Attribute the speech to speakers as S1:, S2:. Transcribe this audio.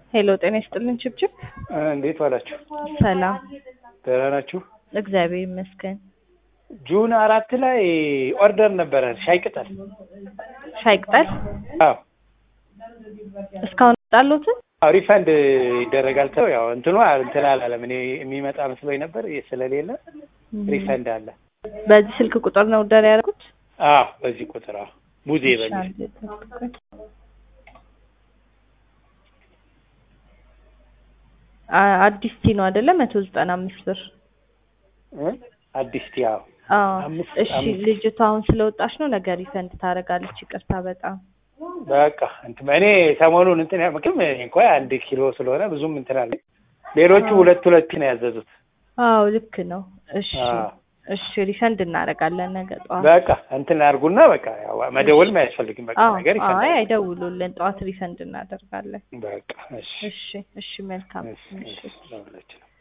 S1: ሄሎ ጤና ይስጥልን ችብችብ።
S2: እንዴት ዋላችሁ?
S1: ሰላም
S2: ደህና ናችሁ?
S1: እግዚአብሔር ይመስገን።
S2: ጁን አራት ላይ ኦርደር ነበረ ሻይ ቅጠል።
S1: ሻይ ቅጠል
S2: አዎ
S1: እስካሁን ጣሎትን
S2: አዎ ሪፈንድ ይደረጋል ተው ያው እንትኑ እንትን አላለም። እኔ የሚመጣ መስሎኝ ነበር ስለሌለ ሪፈንድ አለ።
S1: በዚህ ስልክ ቁጥር ነው ኦርደር ያደረጉት?
S2: አዎ በዚህ ቁጥር አዎ ሙዜ በሚል
S1: አ- አዲስ ቲ ነው አይደለ? መቶ ዘጠና አምስት ብር
S2: እ? አዲስ ቲ አዎ
S1: አዎ።
S2: አምስት-
S1: እሺ
S2: አምስት።
S1: ልጅቷ አሁን ስለወጣች ነው ነገ ሪፈንድ ታደርጋለች። ይቅርታ በጣም
S2: በቃ እንትን እኔ ሰሞኑን እንትን ያመክም እንኳ አንድ ኪሎ ስለሆነ ብዙም እንትን አለ። ሌሎቹ ሁለት ሁለት ነው ያዘዙት።
S1: አዎ ልክ ነው። እሺ
S2: አዎ።
S1: እሺ ሪፈንድ እናደርጋለን ነገ ጠዋት።
S2: በቃ እንትን አድርጉና በቃ ያው መደወልም አያስፈልግም። በቃ
S1: አዎ
S2: ነገር
S1: አይ
S2: ይፈታል።
S1: አይደውሉልን፣ ጠዋት ሪፈንድ እናደርጋለን።
S2: በቃ እሺ
S1: እሺ እሺ መልካም
S2: እሺ
S1: እሺ
S2: እሺ ለሁላችንም